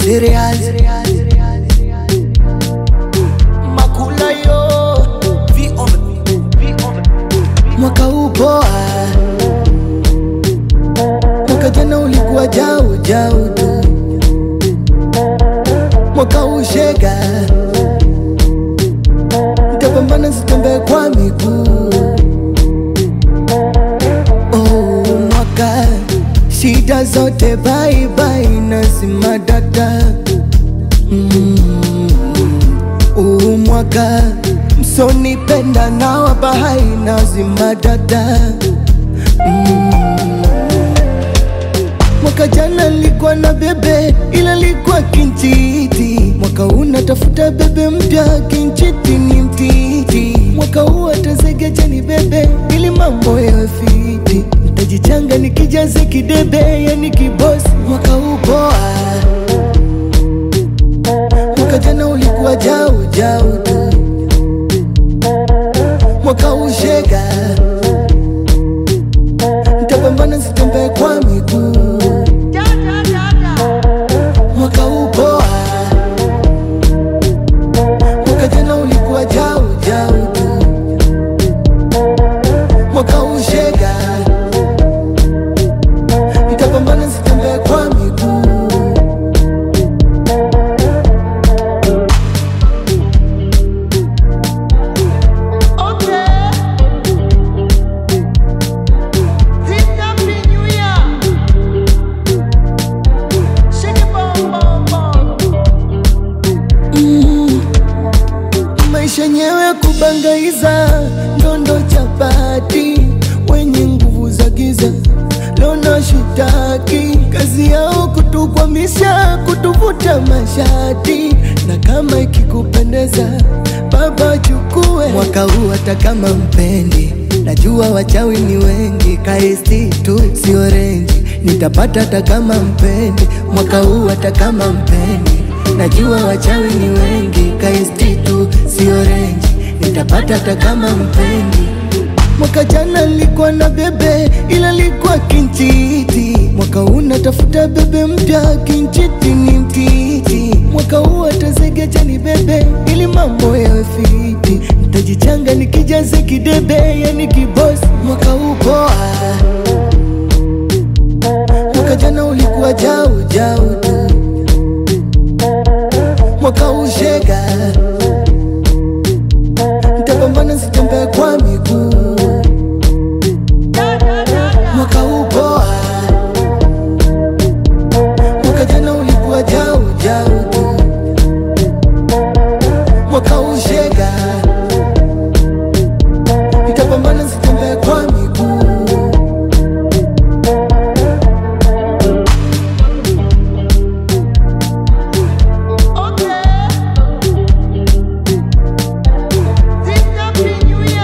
serious makula yo V on the V on the mwaka huu poa mwaka jana ulikuwa jau jau tu mwaka huu shega ntapambana sitembee kwa miguu oh, mwaka shida zote baibai nazima dada mm. Huu mwaka msonipenda na wabahai nazima dada mm. Mwaka jana nilikuwa na bebe ila likuwa kinchiti, mwaka huu natafuta bebe mpya, kinchiti ni mtiti. Mwaka huu atazegeja ni bebe ili mambo yawe fiti, nitajichanga nikijaze kidebe, yani kibosi. Mwaka huu poa, mwaka jana ulikuwa jau jau tu, mwaka huu shega, nitapambana sitembee kwa miguu mwaka huu poa, mwaka jana ulikuwa jau jau tu, mwaka huu shega, nitapambana sitembee kwa miguu. Okay. Happy New Year. Shake it, bum, bum, bum. maisha yenyewe kubangaiza ndondo chapati wenye nguvu za giza lona shitaki kazi yao kutukwamisha kutuvuta mashati na kama ikikupendeza baba chukue mwaka huu hata kama mpendi najua wachawi ni wengi kaisti tu sio renji nitapata hata kama mpendi mwaka huu hata kama mpendi najua wachawi ni wengi kaisti tu sio renji nitapata hata kama mpendi mwaka jana nilikuwa na bebe ila likuwa kinchiti mwaka huu natafuta bebe mpya kinchiti ni mtiti mwaka huu atazegeja ni bebe ili mambo yawe fiti nitajichanga nikijaze kidebe yani kibosi mwaka huu poa mwaka jana ulikuwa jau jau tu mwaka huu shega, nitapambana sitembee kwa miguu.